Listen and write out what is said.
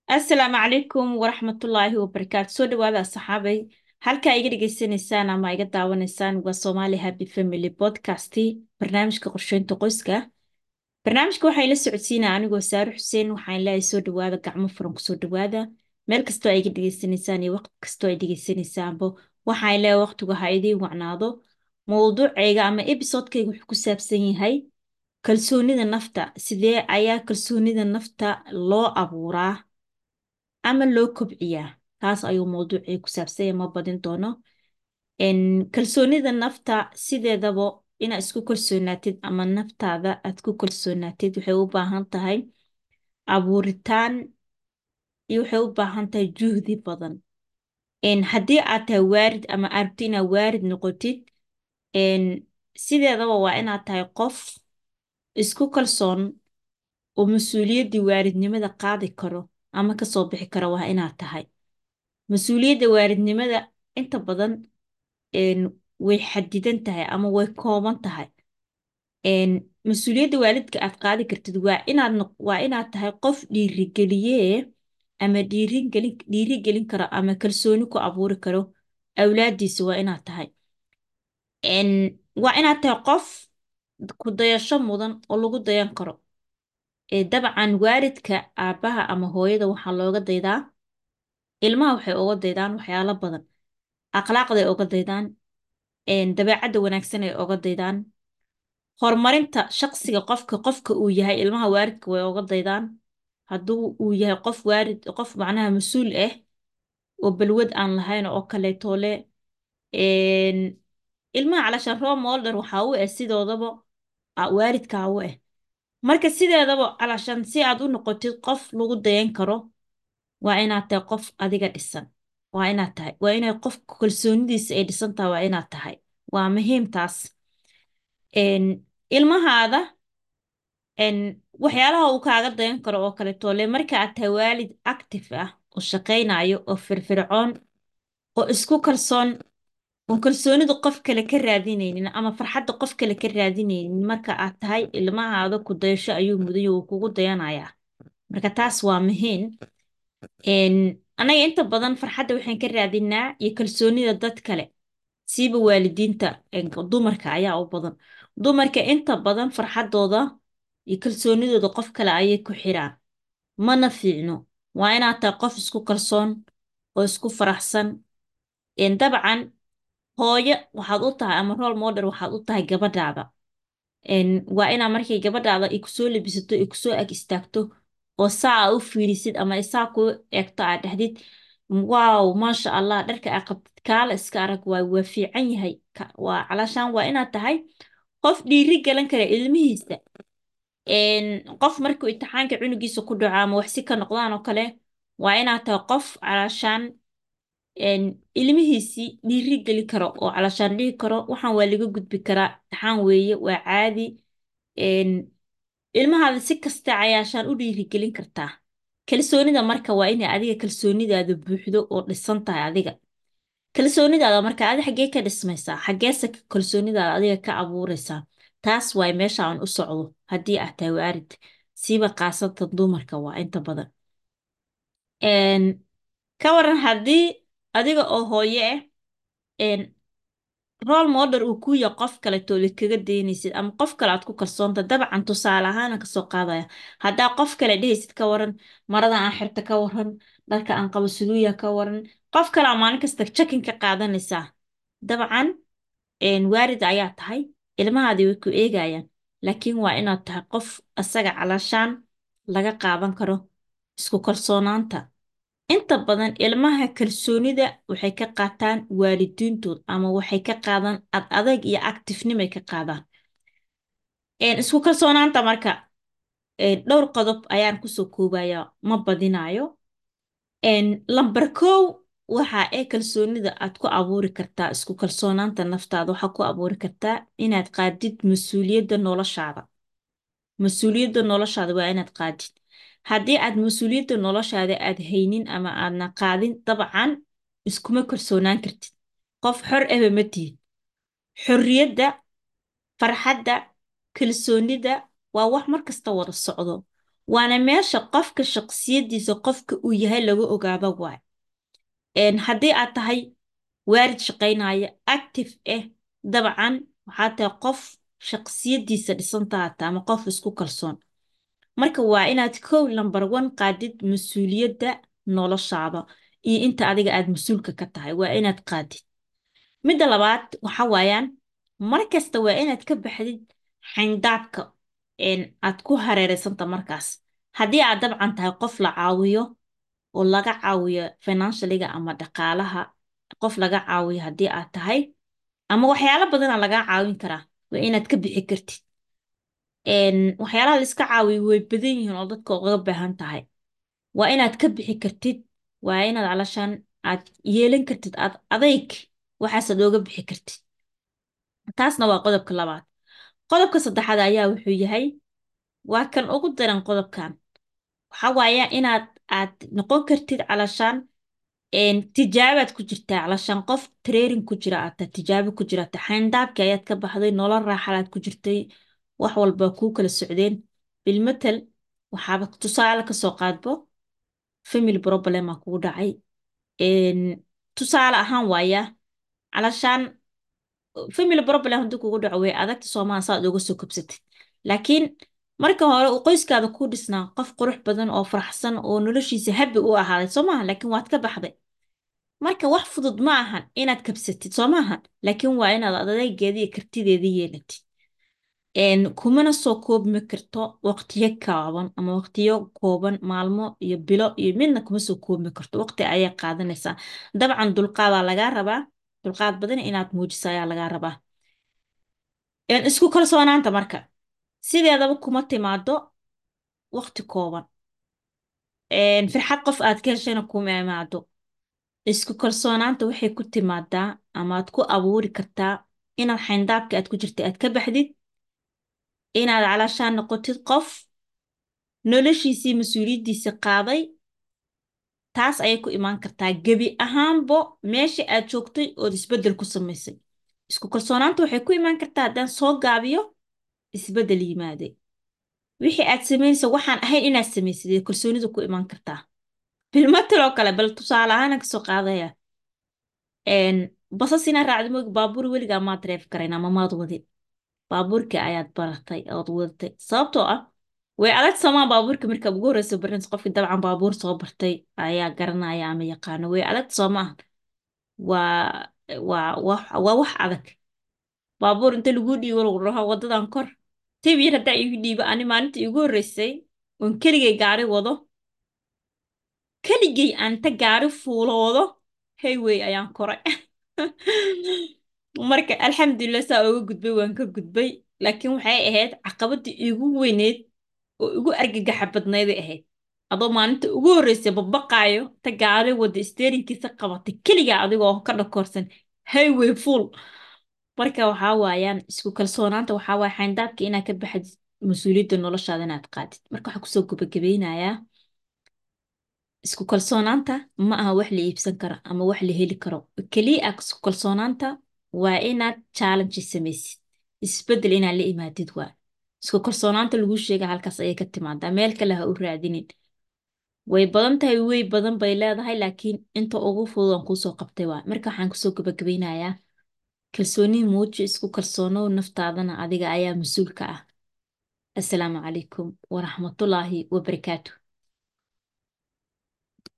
asalaamu calaykum waraxmatullaahi wabarakaatu soo dhawaada saxaabay halkaa iga dhegaysanaysaan ama iga daawanaysaan waa Somali Happy Family Podcast barnaamijka qorsheynta qoyska barnaamijka waxaa ila socodsiinaa anigoo Saare Xuseen waxaan leeyahay soo dhawaada gacmo furan ku soo dhawaada meel kastoo ay iga dhegaysanaysaan iyo waqti kastoo ay dhegaysanaysaanbo waxaan leeyahay waqtigu ha idiin wacnaado mowduucayga ama episodekayga wuxuu ku saabsan yahay kalsoonida nafta sidee ayaa kalsoonida nafta loo abuuraa ama loo kobciyaa taas ayuu mowduucii ku saabsanya ma badin doono kalsoonida nafta sideedaba inaad isku kalsoonaatid ama naftaada aad ku kalsoonaatid waxay u baahan tahay abuuritaan iyo waxay u baahan tahay juhdi badan haddii aad tahay waarid ama aad rabti inaad waarid noqotid sideedaba waa inaad tahay qof isku kalsoon oo mas-uuliyaddii waaridnimada qaadi karo ama kasoo bixi kara waa inaad tahay mas-uuliyadda waaridnimada inta badan way xadidan tahay ama way kooban tahay mas-uuliyadda waalidka aad qaadi kartid waa inaad waa inaad tahay qof dhiirigeliyee ama dhiirigelin dhiirigelin karo ama kalsooni ku abuuri karo awlaaddiisa waa inaad tahay waa inaad tahay qof ku dayasho mudan oo lagu dayan karo dabcan waalidka aabbaha ama hooyada waxaa looga daydaa ilmaha waxay uga daydaan waxyaalo badan akhlaaqday uga daydaan dabeecadda wanaagsan ay uga daydaan horumarinta shaqsiga qofka qofka uu yahay ilmaha waalidka way uga daydaan hadduu uu yahay qof waalid qof macnaha mas-uul ah oo balwad aan lahayn oo kaleeto le ilmaha calashaan role model waxaa u ah sidoodaba waalidkaa u ah marka sideedaba calashaan si aad u noqotid qof lagu dayan karo waa inaad tahay qof adiga dhisan waa inaad tahay waa inay qof kalsoonidiisa ay dhisan tahay waa inaad tahay waa muhiim taas ilmahaada waxyaalaha uu kaaga dayan karo oo kaleeto le marka aad tahay waalid active ah oo shaqaynayo oo firfircoon oo isku kalsoon oon kalsoonidu qof kale ka raadinaynin ama farxadda qof kale ka raadinaynin marka aad tahay ilmahaada ku dayasho ayuu muday uu kugu dayanayaa marka taas waa muhiim anaga inta badan farxadda waxaan ka raadinaa iyo kalsoonida dad kale siiba waalidiinta dumarka ayaa u badan dumarka inta badan farxaddooda iyo kalsoonidooda qof kale ayay ku xiraan mana fiicno waa inaad tahay qof isku kalsoon oo isku faraxsan dabcan hooyo waxaad u tahay ama role model waxaad u tahay gabadhaada waa inaa markay gabadhaada ay kusoo labisato ay kusoo ag istaagto oo saa aa u fiirisid ama saa kuu eegto aad dhahdid waaw maasha allah dharka aa qabtid kaala iska arag waay waa fiican yahay waa calashaan waa inaad tahay qof dhiiri galan kara ilmihiisa qof markuu imtixaanka cunugiisa ku dhaco ama waxsi ka noqdaan oo kale waa inaad tahay qof calashaan ilmihiisii dhiiri geli karo oo calashaan dhihi karo waxaan waa laga gudbi karaa imtixaan weeye waa caadi ilmahaada si kasta cayaashaan u dhiirigelin kartaa kalsoonida marka waa inay adiga kalsoonidaada buuxdo oo dhisan tahay adiga kalsoonidaada marka adi xaggee ka dhismaysaa xaggeese kalsoonidaada adiga ka abuuraysaa taas waay meesha aan u socdo haddii aad tahay waarid siiba qaasatan dumarka waa inta badan ka waran haddii adiga oo hooye ah role model uu ku yahay qof kaleto la kaga daynaysid ama qof kale aad ku kalsoonta dabcan tusaale ahaana kasoo qaadaya haddaa qof kale dhehaysid ka waran marada aan xirta ka waran dharka aan qabo suduuya ka waran qof kale aa maalin kasta jakin ka qaadanaysaa dabcan waarid ayaa tahay ilmahaadii way ku eegayaan laakiin waa inaad tahay qof asaga calashaan laga qaadan karo isku kalsoonaanta inta badan ilmaha kalsoonida waxay ka qaataan waalidiintood ama waxay ka qaadaan ad adag iyo actifnimay ka qaadaan isku kalsoonaanta marka dhowr qodob ayaan kusoo koobaya ma badinayo lambar kow waxa ee kalsoonida aad ku abuuri kartaa isku kalsoonaanta naftaada waxaa ku abuuri kartaa inaad qaadid mas-uuliyadda noloshaada mas-uuliyadda noloshaada waa inaad qaadid haddii aad mas-uuliyadda noloshaada aad haynin ama aadna qaadin dabcan iskuma kalsoonaan kartid qof xor aba ma tihid xorriyadda farxadda kalsoonida waa wax mar kasta wada socdo waana meesha qofka shaqsiyadiisa qofka uu yahay lagu ogaado waay Een, haddii aad tahay waalid shaqaynaya active ah dabcan waxaad tahay qof shaqsiyadiisa dhisantaa taa ama qof isku kalsoon marka waa inaad kow number one qaadid mas-uuliyadda noloshaada iyo inta adiga aad mas-uulka ka tahay waa inaad qaadid midda labaad waxa waayaan mar kasta waa inaad ka baxdid xayndaabka een, aad ku hareereysanta markaas haddii aad dabcan tahay qof la caawiyo oo laga caawiyo financialiga ama dhaqaalaha qof laga caawiyo haddii aad tahay ama waxyaalo badana lagaa caawin karaa waa inaad ka bixi kartid Een, waxyaalaha la iska caawiyo way badan yihiin oo dadka uga baahan tahay waa inaad ka bixi kartid waa inaad calashaan aad yeelan kartid aad adayg waxaasaad ooga bixi kartid taasna waa qodobka labaad qodobka saddexaad ayaa wuxuu yahay waa kan ugu daran qodobkan waxaa waaya inaad aad noqon kartid calashaan een, tijaabaad ku jirtaa calashaan qof training ku jira aad tahay tijaabo ku jira aad tahay xayndaabkii ayaad ka baxday nolol raaxalaad ku jirtay wax walba kuu kala socdeen bilmatal waxaaba tusaale ka soo qaadbo family problem aa kugu dhacay Een, tusaale ahaan waaya calashaan family problem haddii kugu dhaco way adagta soomaa saad uga soo kabsatid laakiin marka hore uu qoyskaada ku dhisnaa qof qurux badan oo faraxsan oo noloshiisa habi u ahaaday soo maaha laakiin waad ka baxday marka wax fudud ma ahan inaad kabsatid soo maahan laakiin waa inaad adaygeeda iyo kartideeda yeelatid Een, kumana soo koobmi karto waqtiyo kaaban ama waqtiyo kooban maalmo iyo bilo iyo midna kuma soo koobmi karto waqti ayay qaadanaysaa dabcan dulqaadaa lagaa rabaa dulqaad badan inaad muujiso ayaa lagaa rabaa Een, isku kalsoonaanta marka sideedaba kuma timaado waqti kooban Een, farxad qof aad ka heshayna kuma imaado isku kalsoonaanta waxay ku timaadaa ama aad ku abuuri kartaa inaad xayndaabka aad ku jirta aad ka baxdid inaad calaashaan noqotid qof noloshiisii mas-uuliyaddiisa qaaday taas ayay ku imaan kartaa gebi ahaanbo meesha aad joogtay ood isbeddel ku samaysay isku kalsoonaanta waxay ku imaan kartaa haddaan soo gaabiyo isbeddel yimaaday wixii aad samaynaysa waxaan ahayn inaad samaysid ee kalsoonida ku imaan kartaa bilmataloo kale bal tusaale ahaan ka soo qaadaya Een, basas inaad raacdo moogi baabuur weligaa maad reef karayn ama maad wadin baabuurka ayaad baratay ood wadatay sababtoo ah way adag samaa baabuurka markaa ugu horeysa barinaysa qofki dabcan baabuur soo bartay ayaa garanaya ama yaqaano way adag soo maaha waa waa wax waa wax adag baabuur inta lagu dhiibo lagu dhaho wadadan kor tib yar haddaa igu dhiibo ani maalinta igu horeysay oon keligay gaari wado keligay aan ta gaari fuuloodo hayway ayaan koray marka alxamdulilah saa uga gudbay waan ka gudbay laakiin waxay ahayd caqabadii igu weyneyd oo igu argagaxa badnayday ahayd adoo maalinta ugu horreysay babaqaayo ta gaari wada steerinkiisa qabatay keligaa adigoo ka dhakoorsan highway full marka waxaa waayaan isku kalsoonaanta waxaa waaya xayndaabka inaad ka baxdid mas-uuliyadda noloshaada inaad qaadid marka waxaa kusoo gabagabeynayaa isku kalsoonaanta ma aha wax la iibsan karo ama wax la heli karo keliya ah isku kalsoonaanta waa inaad challenge samaysid isbeddel inaad la imaadid waa isku kalsoonaanta lagu sheega halkaas ayay ka timaadaa meel kale ha u raadinin way badan tahay way badan bay leedahay laakiin inta ugu fudud aan kuusoo qabtay waa marka waxaan kusoo gabagabeynayaa kalsooni muuji isku kalsoonow naftaadana adiga ayaa mas-uulka ah assalaamu calaykum waraxmatullaahi wabarakaatu